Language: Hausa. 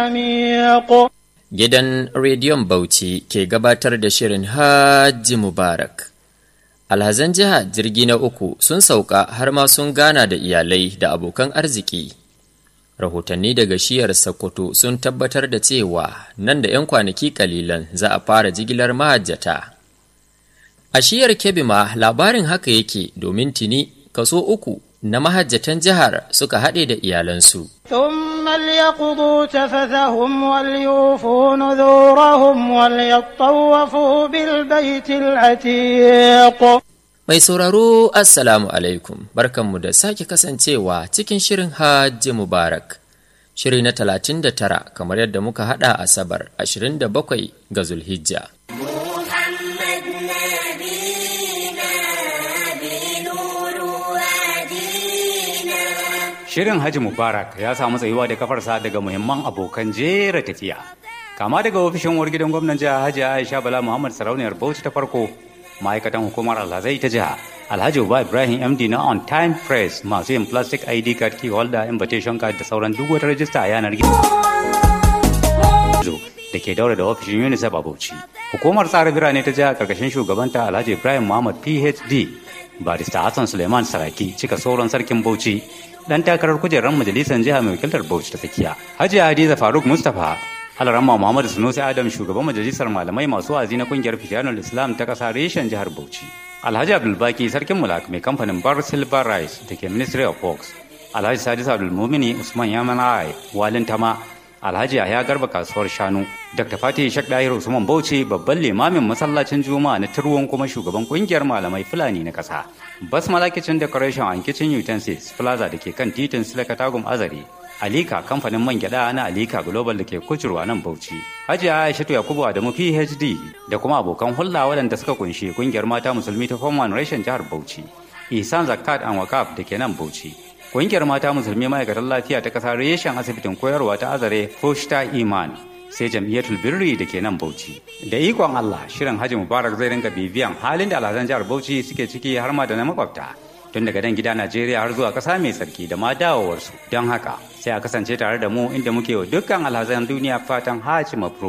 Gidan Rediyon Bauchi ke gabatar da shirin Hajji Mubarak. Alhazan jiha jirgi na uku sun sauka har ma sun gana da iyalai da abokan arziki. Rahotanni daga shiyar Sokoto sun tabbatar da cewa nan da 'yan kwanaki kalilan za a fara jigilar mahajjata. A shiyar Kebbi ma labarin haka yake domin tuni kaso uku na mahajjatan jihar suka haɗe da iyalansu. ثم ليقضوا تفثهم وليوفوا نذورهم وليطوفوا بالبيت العتيق Mai sauraro Assalamu alaikum barkanmu da sake kasancewa cikin shirin Hajji Mubarak. Shiri na talatin da tara kamar yadda muka haɗa Asabar ashirin da bakwai ga Zulhijja. محمد نبينا بنور وادينا Shirin Haji Mubarak ya samu tsayuwa da kafarsa daga muhimman abokan jera tafiya. Kama daga ofishin uwar gidan gwamnan jiha Hajji Aisha Bala Muhammad Sarauniyar Bauchi ta farko, ma'aikatan hukumar Alhazai ta jiha, Alhaji Uba Ibrahim MD na On Time Press masu yin plastic ID card key holder invitation card da sauran duk wata rajista a yanar gizo da ke daura da ofishin UNICEF a Bauchi. Hukumar tsara birane ta jiha karkashin shugabanta Alhaji Ibrahim Muhammad PhD, Barista Hassan Suleiman Saraki cika sauran sarkin Bauchi dan takarar kujerar majalisar jiha mai wakiltar Bauchi ta tsakiya. Hajiya Hadiza Faruk Mustapha Alarama Muhammad Sunusi Adam shugaban majalisar malamai masu wa'azi na kungiyar Fitanul Islam ta kasa reshen jihar Bauchi. Alhaji Abdulbaki sarkin mulak mai kamfanin Bar Silver Rice da ke Ministry of Works. Alhaji Sadis Abdulmumini Usman Yamanai Walin Tama Alhaji Yahya Garba kasuwar shanu, Dr. Fatih Shek Dahir Usman Bauchi babban limamin masallacin Juma'a na Turwon kuma shugaban kungiyar malamai Fulani na ƙasa. Basmala Kitchen Decoration and Kitchen Utensils Plaza da ke kan titin Silaka Tagum Azare. Alika kamfanin man gyada na Alika Global da ke kucurwa nan Bauchi. Hajiya Aishatu Yakubu Adamu PhD da kuma abokan hulɗa waɗanda suka kunshi kungiyar mata musulmi ta Form One Reshen jihar Bauchi. Ihsan Zakat and Wakaf da ke nan Bauchi. Ƙungiyar mata musulmi ma'aikatan lafiya ta ƙasa reshen asibitin koyarwa ta azare Foshta Iman sai jam'iyyatul birri da ke nan Bauchi. Da ikon Allah shirin Hajji Mubarak zai ringa bibiyan halin da alhazan jihar Bauchi suke ciki har ma da na makwabta. Tun daga dan gida Najeriya har zuwa ƙasa mai tsarki da ma dawowarsu. Don haka sai a kasance tare da mu inda muke wa dukkan alhazan duniya fatan Hajji Mabro.